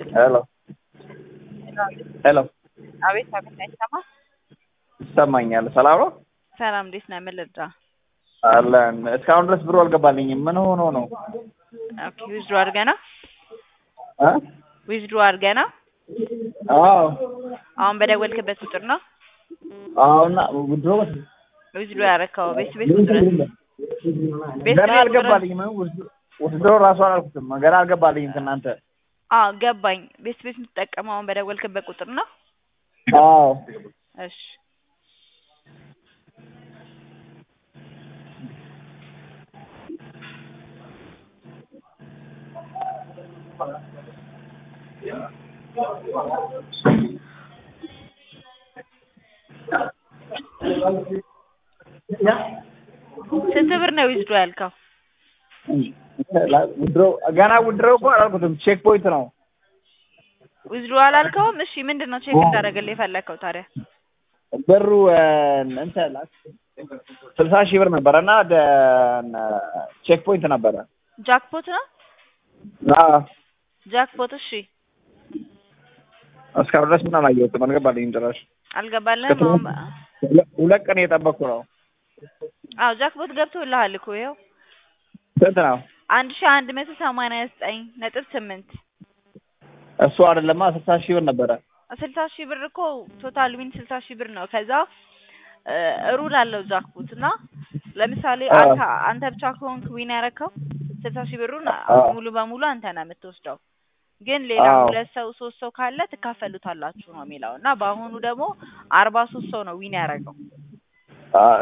ሄሎ ሄሎ አቤት አቤት፣ አይሰማ ይሰማኛል። ሰላም ነው ሰላም፣ እንዴት ነህ? ምን ልርዳ? አለን። እስካሁን ድረስ ብሩ አልገባልኝም። ምን ሆኖ ነው? ኦኬ፣ ዊዝድሮ አድርገህ ነው? እ ዊዝድሮ አድርገህ ነው? አዎ አሁን በደወልክበት ቁጥር ነው አሁን ድሮ ዊዝድሮ ያደረከው? ቤት ቤት ቁጥር ቤት ገና ቤት አልገባልኝም። ውስድሮ ራሱ አላልኩትም። ገና አልገባልኝም ከእናንተ አዎ ገባኝ። ቤት ቤት የምትጠቀመው አሁን በደወልክበት ቁጥር ነው? አዎ እሺ ስንት ብር ነው ዊዝድሮ ያልከው? ውድሮ ገና ውድሮ እኮ አላልኩትም። ቼክ ፖይንት ነው። ዊዝድሮ አላልከውም? እሺ ምንድን ነው ቼክ እንዳደረግልህ የፈለግከው ታዲያ? ብሩ እንትን ስልሳ ሺህ ብር ነበረ እና ቼክ ፖይንት ነበረ። ጃክፖት ነው? አዎ ጃክፖት እሺ እስካሁን ድረስ ምን አላየሁትም። አልገባልኝም ጭራሽ። አልገባልህም? አሁን ሁለ- ሁለት ቀን እየጠበቅኩ ነው። አዎ ጃክፖት ገብቶልሃል እኮ ይኸው ስንት ነው? አንድ ሺህ አንድ መቶ ሰማንያ ዘጠኝ ነጥብ ስምንት እሱ አይደለማ ስልሳ ሺህ ብር ነበረ። ስልሳ ሺህ ብር እኮ ቶታል ዊን ስልሳ ሺህ ብር ነው። ከዛ ሩል አለው ጃክፖት እና ለምሳሌ አዎ። አንተ አንተ ብቻ ከሆንክ ዊን ያረከው ስልሳ ሺህ ብሩን አዎ። ሙሉ በሙሉ አንተ ነህ የምትወስደው። ግን ሌላ አዎ። ሁለት ሰው ሶስት ሰው ካለ ትካፈሉታላችሁ ነው የሚለው እና በአሁኑ ደግሞ አርባ ሶስት ሰው ነው ዊን ያደረገው። አ-